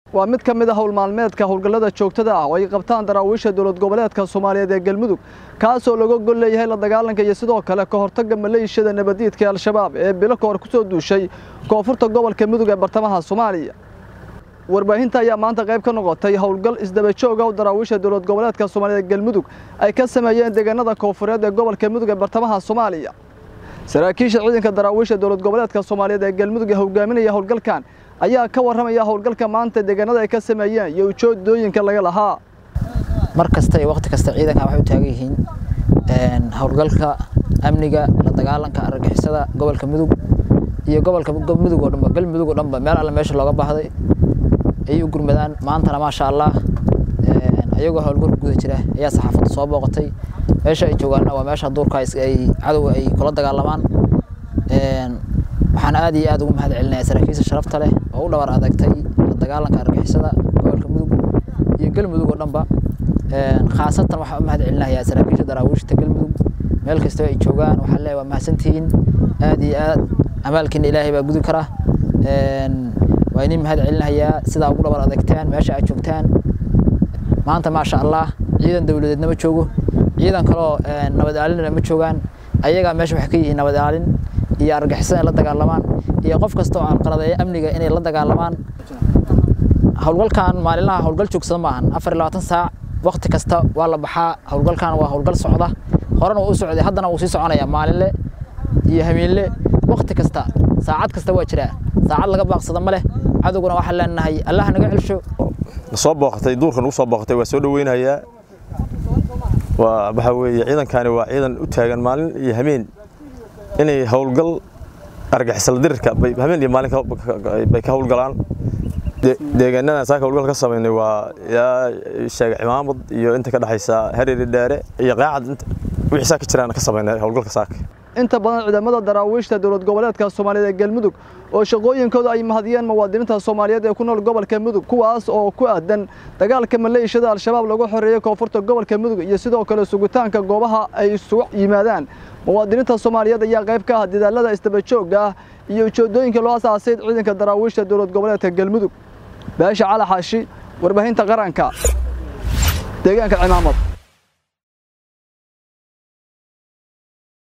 waa mid ka mid a howl maalmeedka howlgallada joogtada ah oo ay qabtaan daraawiisha dowlad goboleedka soomaaliyeed ee galmudug kaasoo laga gol leeyahay la dagaalanka iyo sidoo kale ka hortagga maleeshiyada nabadiidka ee al-shabaab ee bilo ka hor ku soo duushay koonfurta gobolka mudug ee bartamaha soomaaliya warbaahinta ayaa maanta qayb ka noqotay howlgal isdaba joog ah daraawiisha dowlad goboleedka soomaaliyeed galmudug ay ka sameeyeen deegaanada koonfureed ee gobolka mudug ee bartamaha soomaaliya saraakiisha ciidanka daraawiisha dowlad goboleedka soomaaliyeed ee galmudug ee hogaaminaya howlgalkan ayaa ka warramaya howlgalka maanta deegaanada ay ka sameeyeen iyo ujeedooyinka laga lahaa mar kasta iyo waqti kasta ciidanka waxay u taagan yihiin howlgalka amniga la dagaalanka argagixisada gobolka mudug iyo gobolka mudug oo dhanba galmudug oo dhanba meel alle meesha looga baahday ayay u gurmadaan maantana maasha allah ayagoo howlgalka guda jira ayaa saxaafadda soo booqatay meesha ay joogaanna waa meesha duurka ay cadowga ay kula dagaalamaan waxaan aad iyo aad ugu mahad celinayaa saraakiisha sharafta leh oo u dhabar adagtay la dagaalanka argixisada gobolka mudug iyo galmudug oo dhanba khaasatan waxaan u mahad celinayaa saraakiisha daraawiishta galmudug meel kastoo ay joogaan waxaan leeyahay waa mahadsantihiin aad iyo aad amaalkiina ilaahay baa gudi kara waa idin mahad celinayaa sidaa ugu dhabar adagtaan meesha aad joogtaan maanta maasha allah ciidan dowladeedna ma joogo ciidan kaloo nabad aalinna ma joogaan ayagaa meesha waxay ka yihiin nabad aalin iyo argixisada in la dagaalamaan iyo qof kasta oo alqaladeeya amniga inay la dagaalamaan howlgalkan maalinlaha howlgal joogsada maahan afar iyo labaatan saac waqti kasta waa la baxaa howlgalkan waa howlgal socda horena wuu u socday haddana wuu sii soconaya maalinle iyo habeenle waqti kasta saacad kasta waa jiraa saacad laga baaqsada ma leh cadowguna waxaan leenahay allah naga celsho soo booqatay duurkan ugu soo booqatay waa soo dhaweynayaa waa waxa weeye ciidankani waa ciidan u taagan maalin iyo habeen inay howlgal argixisala dirirka habeen iyo maalin bay ka howlgalaan deegaanadan saaka howlgal ka samaynay waa yaa sheega cimaamad iyo inta ka dhexaysa hareeri dheere iyo qaacad wixii saaka jiraan ka samaynay howlgalka saaka inta badan ciidamada daraawiishta dowlad goboleedka soomaaliyeed ee galmudug oo shaqooyinkooda ay mahadiyeen muwaadiniinta soomaaliyeed ee ku nool gobolka mudug kuwaas oo ku aadan dagaalka maleeshiyada al-shabaab lagu xoreeyey koonfurta gobolka mudug iyo sidoo kale sugitaanka goobaha ay isugu yimaadaan muwaadiniinta soomaaliyeed ayaa qayb ka ah dadaalada isdaba joogga ah iyo ujeedooyinka loo asaasay ciidanka daraawiishta dowlad goboleedka galmudug baasha cali xaashi warbaahinta qaranka deegaanka cimaamad